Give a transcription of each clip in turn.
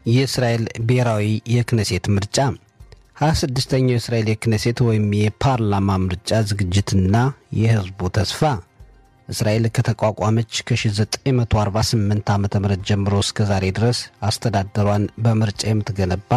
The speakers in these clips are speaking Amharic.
የእስራኤል ብሔራዊ የክነሴት ምርጫ 26ኛው የእስራኤል የክነሴት ወይም የፓርላማ ምርጫ ዝግጅትና የሕዝቡ ተስፋ እስራኤል ከተቋቋመች ከ1948 ዓ ም ጀምሮ እስከ ዛሬ ድረስ አስተዳደሯን በምርጫ የምትገነባ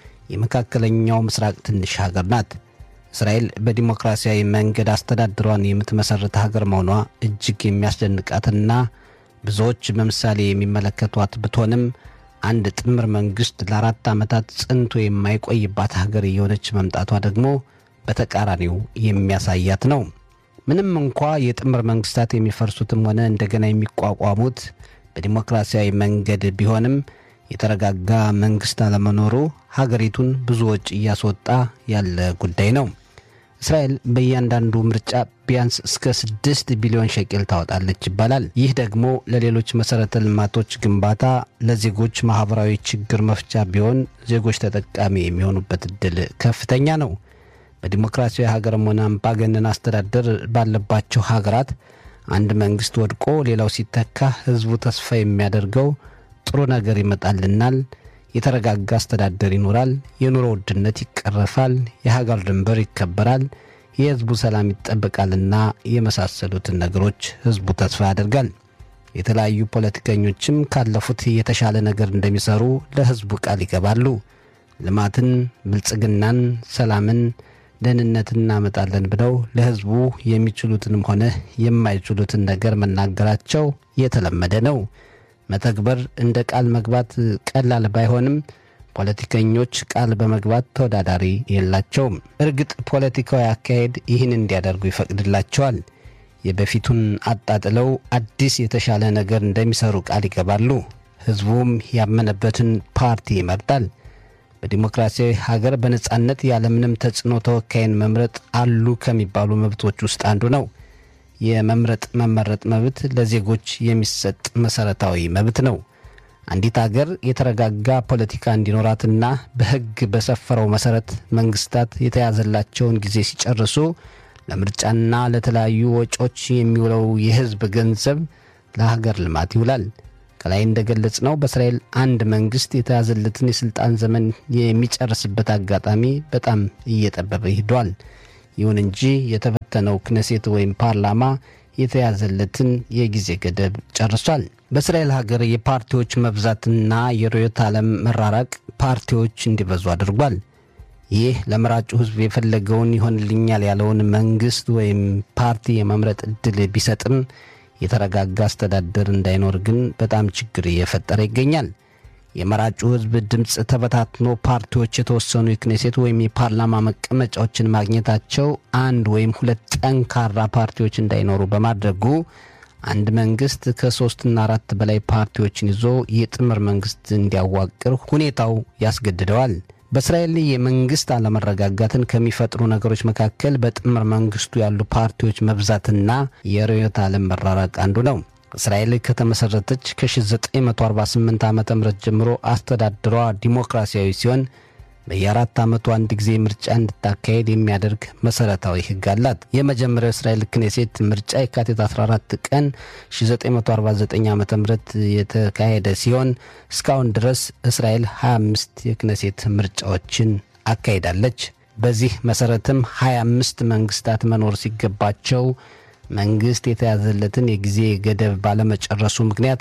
የመካከለኛው ምስራቅ ትንሽ ሀገር ናት። እስራኤል በዲሞክራሲያዊ መንገድ አስተዳደሯን የምትመሠርት ሀገር መሆኗ እጅግ የሚያስደንቃትና ብዙዎች በምሳሌ የሚመለከቷት ብትሆንም አንድ ጥምር መንግሥት ለአራት ዓመታት ጽንቶ የማይቆይባት ሀገር እየሆነች መምጣቷ ደግሞ በተቃራኒው የሚያሳያት ነው። ምንም እንኳ የጥምር መንግሥታት የሚፈርሱትም ሆነ እንደገና የሚቋቋሙት በዲሞክራሲያዊ መንገድ ቢሆንም የተረጋጋ መንግሥት አለመኖሩ ሀገሪቱን ብዙ ወጪ እያስወጣ ያለ ጉዳይ ነው። እስራኤል በእያንዳንዱ ምርጫ ቢያንስ እስከ ስድስት ቢሊዮን ሸቄል ታወጣለች ይባላል። ይህ ደግሞ ለሌሎች መሠረተ ልማቶች ግንባታ፣ ለዜጎች ማኅበራዊ ችግር መፍቻ ቢሆን ዜጎች ተጠቃሚ የሚሆኑበት ዕድል ከፍተኛ ነው። በዲሞክራሲያዊ ሀገርም ሆነ አምባገነን አስተዳደር ባለባቸው ሀገራት አንድ መንግሥት ወድቆ ሌላው ሲተካ ሕዝቡ ተስፋ የሚያደርገው ጥሩ ነገር ይመጣልናል የተረጋጋ አስተዳደር ይኖራል፣ የኑሮ ውድነት ይቀረፋል፣ የሀገር ድንበር ይከበራል፣ የሕዝቡ ሰላም ይጠበቃልና የመሳሰሉትን ነገሮች ሕዝቡ ተስፋ ያደርጋል። የተለያዩ ፖለቲከኞችም ካለፉት የተሻለ ነገር እንደሚሰሩ ለሕዝቡ ቃል ይገባሉ። ልማትን፣ ብልጽግናን፣ ሰላምን፣ ደህንነትን እናመጣለን ብለው ለሕዝቡ የሚችሉትንም ሆነ የማይችሉትን ነገር መናገራቸው የተለመደ ነው። መተግበር እንደ ቃል መግባት ቀላል ባይሆንም ፖለቲከኞች ቃል በመግባት ተወዳዳሪ የላቸውም። እርግጥ ፖለቲካዊ አካሄድ ይህን እንዲያደርጉ ይፈቅድላቸዋል። የበፊቱን አጣጥለው አዲስ የተሻለ ነገር እንደሚሰሩ ቃል ይገባሉ። ሕዝቡም ያመነበትን ፓርቲ ይመርጣል። በዲሞክራሲያዊ ሀገር በነጻነት ያለምንም ተጽዕኖ ተወካይን መምረጥ አሉ ከሚባሉ መብቶች ውስጥ አንዱ ነው። የመምረጥ መመረጥ መብት ለዜጎች የሚሰጥ መሰረታዊ መብት ነው። አንዲት አገር የተረጋጋ ፖለቲካ እንዲኖራትና በሕግ በሰፈረው መሰረት መንግስታት የተያዘላቸውን ጊዜ ሲጨርሱ ለምርጫና ለተለያዩ ወጪዎች የሚውለው የሕዝብ ገንዘብ ለሀገር ልማት ይውላል። ከላይ እንደገለጽ ነው በእስራኤል አንድ መንግስት የተያዘለትን የሥልጣን ዘመን የሚጨርስበት አጋጣሚ በጣም እየጠበበ ሂዷል። ይሁን እንጂ የተበተነው ክነሴት ወይም ፓርላማ የተያዘለትን የጊዜ ገደብ ጨርሷል። በእስራኤል ሀገር የፓርቲዎች መብዛትና የርዕዮተ ዓለም መራራቅ ፓርቲዎች እንዲበዙ አድርጓል። ይህ ለመራጩ ሕዝብ የፈለገውን ይሆንልኛል ያለውን መንግስት ወይም ፓርቲ የመምረጥ ዕድል ቢሰጥም የተረጋጋ አስተዳደር እንዳይኖር ግን በጣም ችግር እየፈጠረ ይገኛል። የመራጩ ሕዝብ ድምፅ ተበታትኖ ፓርቲዎች የተወሰኑ የክኔሴት ወይም የፓርላማ መቀመጫዎችን ማግኘታቸው አንድ ወይም ሁለት ጠንካራ ፓርቲዎች እንዳይኖሩ በማድረጉ አንድ መንግስት ከሶስትና አራት በላይ ፓርቲዎችን ይዞ የጥምር መንግስት እንዲያዋቅር ሁኔታው ያስገድደዋል። በእስራኤል የመንግስት አለመረጋጋትን ከሚፈጥሩ ነገሮች መካከል በጥምር መንግስቱ ያሉ ፓርቲዎች መብዛትና የርዕዮተ ዓለም መራራቅ አንዱ ነው። እስራኤል ከተመሠረተች ከ1948 ዓ ም ጀምሮ አስተዳደሯ ዲሞክራሲያዊ ሲሆን በየአራት ዓመቱ አንድ ጊዜ ምርጫ እንድታካሄድ የሚያደርግ መሠረታዊ ሕግ አላት። የመጀመሪያው እስራኤል ክኔሴት ምርጫ የካቲት 14 ቀን 1949 ዓ ም የተካሄደ ሲሆን እስካሁን ድረስ እስራኤል 25 የክኔሴት ምርጫዎችን አካሂዳለች። በዚህ መሠረትም 25 መንግስታት መኖር ሲገባቸው መንግስት የተያዘለትን የጊዜ ገደብ ባለመጨረሱ ምክንያት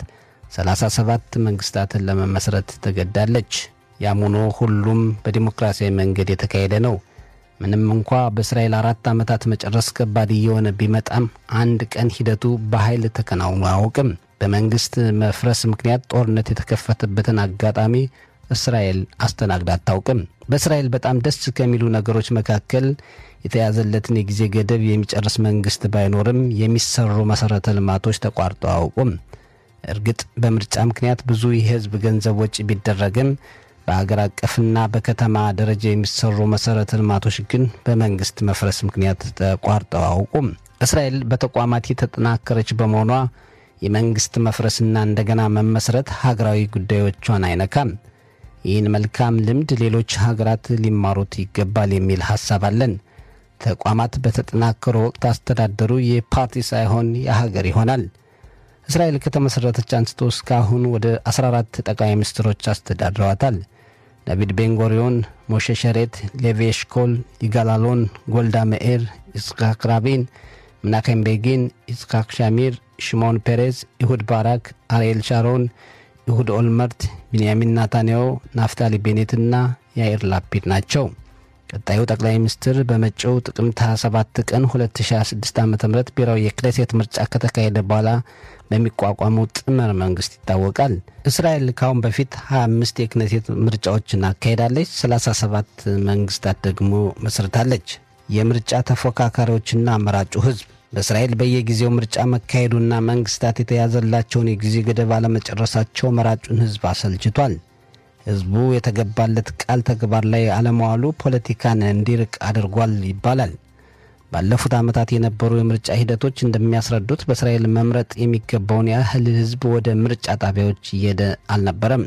37 መንግስታትን ለመመስረት ተገዳለች። ያም ሆኖ ሁሉም በዲሞክራሲያዊ መንገድ የተካሄደ ነው። ምንም እንኳ በእስራኤል አራት ዓመታት መጨረስ ከባድ እየሆነ ቢመጣም አንድ ቀን ሂደቱ በኃይል ተከናውኖ አያውቅም። በመንግስት መፍረስ ምክንያት ጦርነት የተከፈተበትን አጋጣሚ እስራኤል አስተናግዳ አታውቅም። በእስራኤል በጣም ደስ ከሚሉ ነገሮች መካከል የተያዘለትን የጊዜ ገደብ የሚጨርስ መንግስት ባይኖርም የሚሰሩ መሠረተ ልማቶች ተቋርጠው አያውቁም። እርግጥ በምርጫ ምክንያት ብዙ የህዝብ ገንዘብ ወጪ ቢደረግም በአገር አቀፍና በከተማ ደረጃ የሚሰሩ መሠረተ ልማቶች ግን በመንግስት መፍረስ ምክንያት ተቋርጠው አያውቁም። እስራኤል በተቋማት የተጠናከረች በመሆኗ የመንግስት መፍረስና እንደገና መመስረት ሀገራዊ ጉዳዮቿን አይነካም። ይህን መልካም ልምድ ሌሎች ሀገራት ሊማሩት ይገባል የሚል ሐሳብ አለን። ተቋማት በተጠናከሩ ወቅት አስተዳደሩ የፓርቲ ሳይሆን የሀገር ይሆናል። እስራኤል ከተመሠረተች አንስቶ እስካሁን ወደ 14 ጠቅላይ ሚኒስትሮች አስተዳድረዋታል። ዳቪድ ቤንጎሪዮን፣ ሞሼ ሸሬት፣ ሌቪ ኤሽኮል፣ ይጋላሎን፣ ጎልዳ መኤር፣ ይስሐቅ ራቢን፣ ምናኬም ቤጊን፣ ይስሐቅ ሻሚር፣ ሽሞን ፔሬዝ፣ ኢሁድ ባራክ፣ አርኤል ሻሮን፣ ኢሁድ ኦልመርት፣ ቢንያሚን ናታንያሁ፣ ናፍታሊ ቤኔትና ያኢር ላፒድ ናቸው። ቀጣዩ ጠቅላይ ሚኒስትር በመጪው ጥቅምት 27 ቀን 2026 ዓ ም ብሔራዊ የክኔሴት ምርጫ ከተካሄደ በኋላ በሚቋቋመው ጥምር መንግስት ይታወቃል። እስራኤል ካሁን በፊት 25 የክኔሴት ምርጫዎችን አካሄዳለች። 37 መንግስታት ደግሞ መስርታለች። የምርጫ ተፎካካሪዎችና አመራጩ ህዝብ በእስራኤል በየጊዜው ምርጫ መካሄዱና መንግስታት የተያዘላቸውን የጊዜ ገደብ አለመጨረሳቸው መራጩን ህዝብ አሰልችቷል። ህዝቡ የተገባለት ቃል ተግባር ላይ አለመዋሉ ፖለቲካን እንዲርቅ አድርጓል ይባላል። ባለፉት ዓመታት የነበሩ የምርጫ ሂደቶች እንደሚያስረዱት በእስራኤል መምረጥ የሚገባውን ያህል ህዝብ ወደ ምርጫ ጣቢያዎች እየሄደ አልነበረም።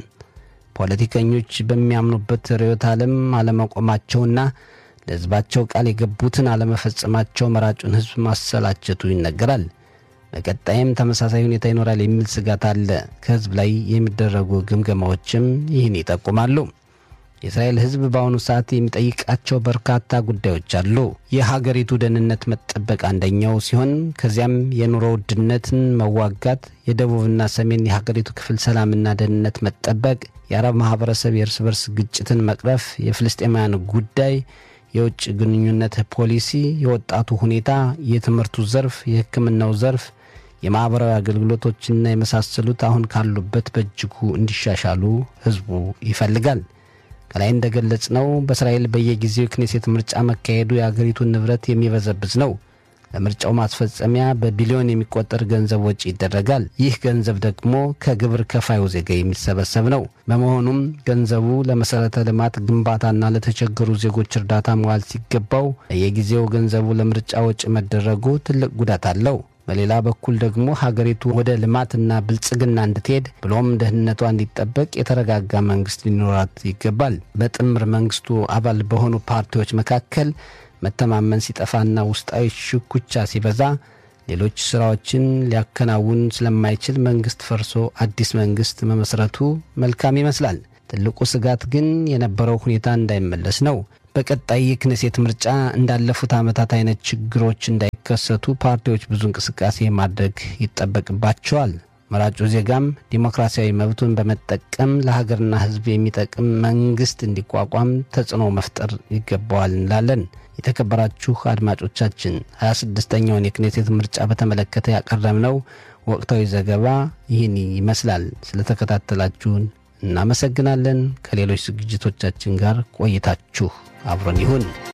ፖለቲከኞች በሚያምኑበት ርዕዮተ ዓለም አለመቆማቸውና ለህዝባቸው ቃል የገቡትን አለመፈጸማቸው መራጩን ህዝብ ማሰላቸቱ ይነገራል። በቀጣይም ተመሳሳይ ሁኔታ ይኖራል የሚል ስጋት አለ። ከህዝብ ላይ የሚደረጉ ግምገማዎችም ይህን ይጠቁማሉ። የእስራኤል ህዝብ በአሁኑ ሰዓት የሚጠይቃቸው በርካታ ጉዳዮች አሉ። የሀገሪቱ ደህንነት መጠበቅ አንደኛው ሲሆን ከዚያም የኑሮ ውድነትን መዋጋት፣ የደቡብና ሰሜን የሀገሪቱ ክፍል ሰላምና ደህንነት መጠበቅ፣ የአረብ ማህበረሰብ የእርስ በርስ ግጭትን መቅረፍ፣ የፍልስጤማውያን ጉዳይ የውጭ ግንኙነት ፖሊሲ፣ የወጣቱ ሁኔታ፣ የትምህርቱ ዘርፍ፣ የሕክምናው ዘርፍ፣ የማኅበራዊ አገልግሎቶችና የመሳሰሉት አሁን ካሉበት በእጅጉ እንዲሻሻሉ ህዝቡ ይፈልጋል። ከላይ እንደገለጽ ነው በእስራኤል በየጊዜው የክኔሴት ምርጫ መካሄዱ የአገሪቱን ንብረት የሚበዘብዝ ነው። ለምርጫው ማስፈጸሚያ በቢሊዮን የሚቆጠር ገንዘብ ወጪ ይደረጋል። ይህ ገንዘብ ደግሞ ከግብር ከፋዩ ዜጋ የሚሰበሰብ ነው። በመሆኑም ገንዘቡ ለመሠረተ ልማት ግንባታና ለተቸገሩ ዜጎች እርዳታ መዋል ሲገባው በየጊዜው ገንዘቡ ለምርጫ ወጪ መደረጉ ትልቅ ጉዳት አለው። በሌላ በኩል ደግሞ ሀገሪቱ ወደ ልማትና ብልጽግና እንድትሄድ ብሎም ደህንነቷ እንዲጠበቅ የተረጋጋ መንግስት ሊኖራት ይገባል። በጥምር መንግስቱ አባል በሆኑ ፓርቲዎች መካከል መተማመን ሲጠፋና ውስጣዊ ሽኩቻ ሲበዛ ሌሎች ስራዎችን ሊያከናውን ስለማይችል መንግስት ፈርሶ አዲስ መንግስት መመስረቱ መልካም ይመስላል። ትልቁ ስጋት ግን የነበረው ሁኔታ እንዳይመለስ ነው። በቀጣይ የክኔሴት ምርጫ እንዳለፉት ዓመታት አይነት ችግሮች እንዳይከሰቱ ፓርቲዎች ብዙ እንቅስቃሴ ማድረግ ይጠበቅባቸዋል። መራጩ ዜጋም ዲሞክራሲያዊ መብቱን በመጠቀም ለሀገርና ሕዝብ የሚጠቅም መንግስት እንዲቋቋም ተጽዕኖ መፍጠር ይገባዋል እንላለን። የተከበራችሁ አድማጮቻችን 26ኛውን የክኔሴት ምርጫ በተመለከተ ያቀረብነው ወቅታዊ ዘገባ ይህን ይመስላል። ስለተከታተላችሁን እናመሰግናለን። ከሌሎች ዝግጅቶቻችን ጋር ቆይታችሁ አብሮን ይሁን።